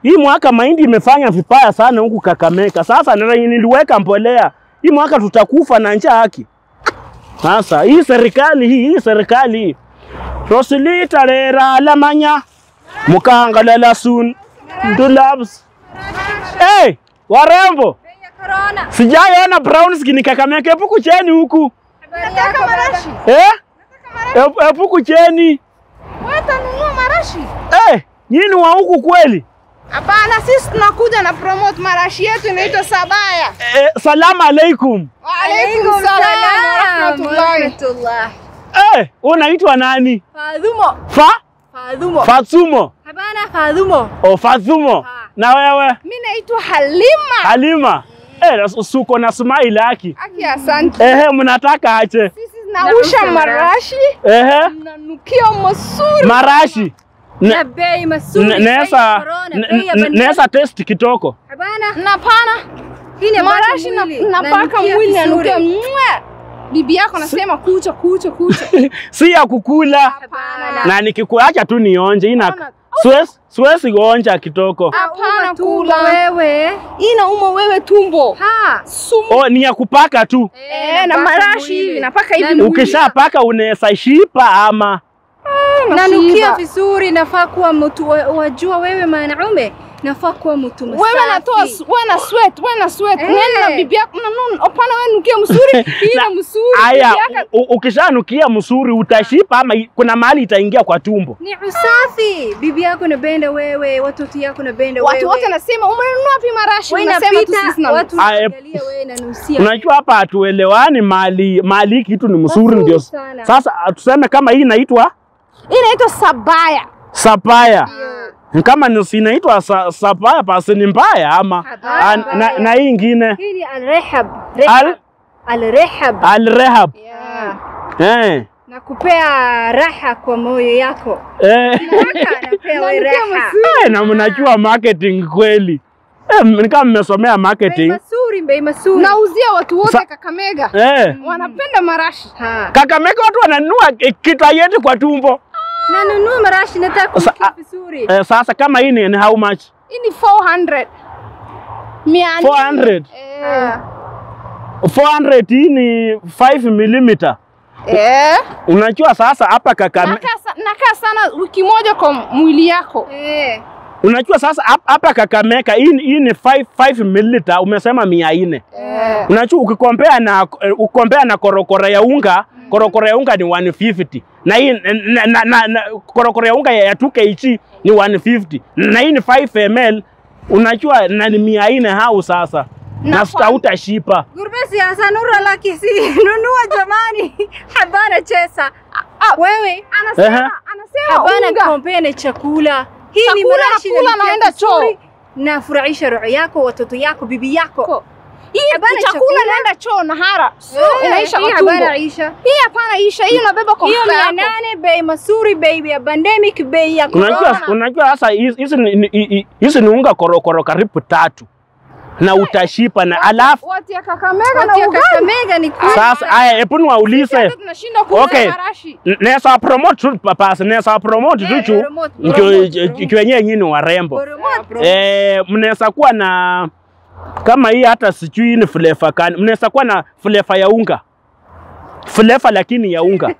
hii mwaka mahindi imefanya vibaya sana huku Kakamega. Sasa ndio niliweka mbolea hii mwaka tutakufa na njaa haki. Sasa hii serikali hii hii serikali hii Rosilita rera lamanya mukangalela sun ndulabs. Hey, warembo Corona. sijaiona brown skin Kakamega. Hebu kucheni huku Nataka marashi. eh? Hebu hebu kucheni Watanunua marashi? eh, nyinyi wa huku kweli? Hapana, sisi tunakuja na promote marashi yetu inaitwa Sabaya. Eh, salamu alaikum. Waalaikum salaam wa rahmatullah. Eh, unaitwa nani? Fadhumo. Fa Fadhumo. Fatsumo Habana Fadhumo. o Fathumo. Na wewe Mimi naitwa Halima. Halima? Eh, suko na smile haki. Aki, asante. Ehe, mnataka ache? Sisi nausha marashi Ehe, nanukia masuri. marashi. Na Ne- bei masuri. ne- bei Nesa ya corona, ne- bei ya ne- bandari. nesa test kitoko. Habana. Na pana Hii ni marashi na- mwili. napaka Nanukia mwili vizuri. nanukia mwa. Bibi yako nasema kucha kucha kucha. Si ya kukula. Hapana. Na nikikuacha tu nionje ina Hapana. siwezi siwezi kuonja kitoko. Hapana Uma tumbo kula. wewe. Inauma wewe tumbo. Ha. Sumu. Oh, ni ya kupaka tu. Eh, na napaka marashi mwili. hivi napaka hivi. Na- mwili. Ukishapaka unaweza shipa ama Nanukia Nashiba. vizuri, nafaa kuwa mtu wa- wajua wewe mwanaume, nafaa kuwa mtu msafi. Wewe natoa s- wewe na sweat, wewe na sweat. Eh. Nenda na bibi yako. Mnanun, opana wewe nukia msuri. Hii na msuri. Aya, Bibi yako- u- u- ukishanukia msuri utashipa ama i- kuna mahali itaingia kwa tumbo. Ni usafi. Bibi yako napenda wewe, watoto yako napenda wewe. Watu wote nasema umenunua wapi marashi? wewe Unasema tu inapita sisi na watu Aya, wanaangalia wewe na nusia. Unajua hapa hatuelewani mali mali hii kitu ni msuri Mazuri ndio. sana. Sasa tuseme kama hii inaitwa Hii inaitwa sabaya. sapaya. Kama ni si inaitwa sa, sapaya basi ni mbaya ama Hapana, Ah, na, mbaya. na hii ingine Hii ni al-rehab. Al- Al-rehab. al-rehab. Yeah. Eh. Nakupea raha kwa moyo yako. Eh. Raha napea wewe raha. Eh, na mnajua marketing kweli. Eh, m- ni kama mmesomea Bei marketing. masuri, bei masuri. Nauzia watu wote Sa- Kakamega. Eh. Wanapenda marashi. Ha. Kakamega watu wananunua eh, kitayeti kwa tumbo. Nanunua marashi nataka Sa- kunukia ah, vizuri. Eh, sasa kama hii ni ni how much? Hii ni 400. Mia nne. 400. Eh. 400 hii ni 5 mm. Eh. Unajua sasa hapa Kakamega Nakaa sa- nakaa sana wiki moja kwa mwili yako. Eh. Unajua sasa hap- hapa Kakamega hii hii ni 5 5 ml umesema mia nne. Eh. Unajua ukikompea na eh, ukompea na korokoro ya unga, korokoro ya unga ni 150. Na hii na, na, na, na korokoro ya unga ya 2 kg ni 150. Na hii ni 5 ml. Unajua na ni mia nne hau sasa. Na Na sita utashipa. Gurbesi hasa nura laki si nunua jamani. Habana chesa. Wewe Ehe. Anasema anasema habana unga. kompea na chakula. Hii ni Chakula marashi nakula, nanukia naenda vizuri. choo. Nafurahisha roho yako, watoto yako, bibi yako. Hii Habana chakula chakula. naenda choo na hara. So Eh, inaisha hii kwa tumbo. habana Aisha. Hii hapana isha, hii unabeba kwa Hiyo mfuko mia yako. nane bei masuri, bei ya pandemic, bei ya Unajua corona. unajua sasa hizi hizi ni- ni- ni- hizi ni unga korokoro karibu tatu. Na utashipa na alafu Watu ya Kakamega na Watu ya ugali. Kakamega ni kweli. sasa haya hebu niwaulize. Sisi tunashinda kuuza Okay. marashi. N- Nesa promote tu papasi, nesa promote tu Eh, chu promote, mkio- promote, ch- promote. kiwenyewe nyinyi warembo. Promote. Eh, mnaweza kuwa na kama hii hata sijui ni flavor kani, mnaweza kuwa na flavor ya unga. Flavor lakini ya unga.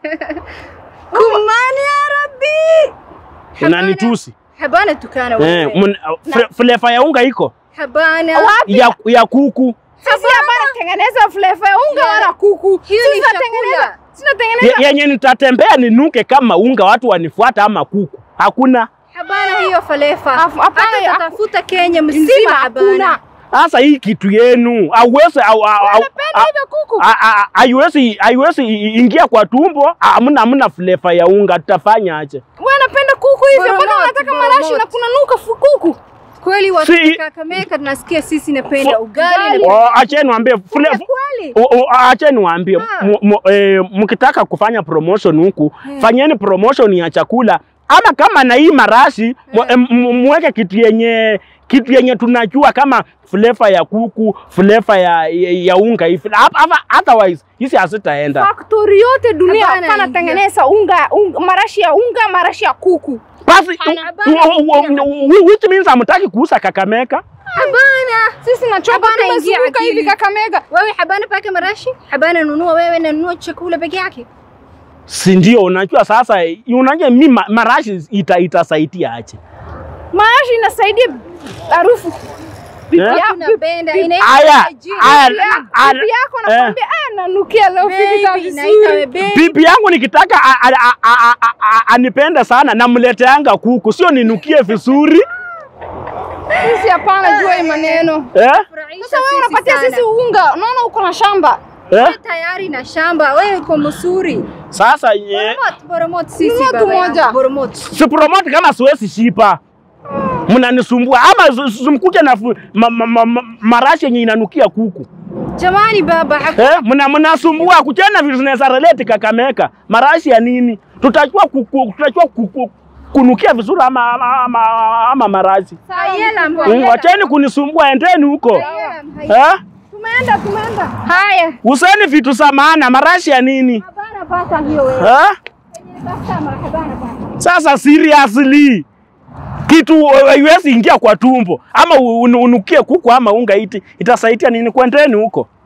Kumani ya Rabbi. Unanitusi. Habana tukana Eh, wewe. mun- fla- flavor ya unga iko Habana. Wapi? ya, ya kuku. Sisi hapana tengeneza flavor ya unga Yeah. wala kuku. Hiyo Sisi ni tunatengeneza- chakula. Tunatengeneza Ye- Yenye nitatembea ninuke kama unga, watu wanifuata ama kuku. Hakuna. Habana hiyo falefa. Afu- hapana, Hata haku- tatafuta Kenya nzima mzima hakuna. habana. Sasa hii kitu yenu hauwezi au- au- au- Wanapenda hivyo kuku. a- a- haiwezi haiwezi i- ingia kwa tumbo, hamna hamna flavor ya unga, tutafanya aje? Wewe unapenda kuku hivyo mpaka Boromoto, unataka marashi boromoto. na kunanuka fu- kuku. Kweli watu Si- Kakamega tunasikia sisi napenda Fu- ugali ugali. na Oh, acheni niwaambie fle- kweli. O- o- Acha niwaambie Ah. mu- mu- eh, mkitaka kufanya promotion huku fanyeni promotion ya chakula ama kama na hii marashi mu- em, mu- muweke kitu yenye kitu yenye tunajua kama flavor ya kuku flavor ya, ya, ya unga hivi Hap- hapa- otherwise hizi hazitaenda Factory yote dunia Hapana, hapana tengeneza unga, unga marashi ya unga, marashi ya kuku. Basi Habana, u- u- u- u- which means hamtaki kuuza Kakamega. Habana. Sisi na chopa Habana, ingia tumezunguka akili. hivi Kakamega. Wewe habana paka marashi? Habana nunua wewe na nunua chakula peke yake. Si ndio? Unajua sasa, unajua mi ma- marashi ita, itasaidia aje? Marashi inasaidia harufu. Bibi Eh? yako- Tunapenda bibi- inaitwa Aya, jina. aya, bibi yako- aya, bibi yako eh. anakwambia ah, nanukia leo vipi Baby, inaitwa vizuri. baby. Bibi yangu nikitaka a- a- a- a- a- a- anipende sana, namleteanga kuku, sio ninukie vizuri Sisi hapana jua hii maneno. eh? Furahisha Sasa wewe sisi unapatia sana. sisi unga, unaona uko na shamba. Eh? Wewe tayari na shamba, wewe uko mzuri. Sasa ye, Boromot, boromot sisi Nunua tu baba yangu, moja. Boromot. si promote kama siwezi shipa, mnanisumbua ama s- s- mkuje na fu- ma, ma, ma, ma, marashi yenye inanukia kuku Jamani baba, haku- eh? Mna mnasumbua kuchana vitu zinaweza relate Kakamega, marashi ya nini? Tutachua kuku, tutachua kuku, kunukia vizuri ama, ama, ama, ama marashi Hayela, Mm, hayela. Wacheni kunisumbua, endeni huko Hayela, hayela. eh? Tumeenda, tumeenda. Haya. Useni vitu za maana, marashi ya nini Habana pata hiyo wewe. eh? Basta mara habana pata. Sasa seriously kitu haiwezi ingia kwa tumbo ama un- unukie kuku ama unga iti itasaidia nini? Kwendeni huko.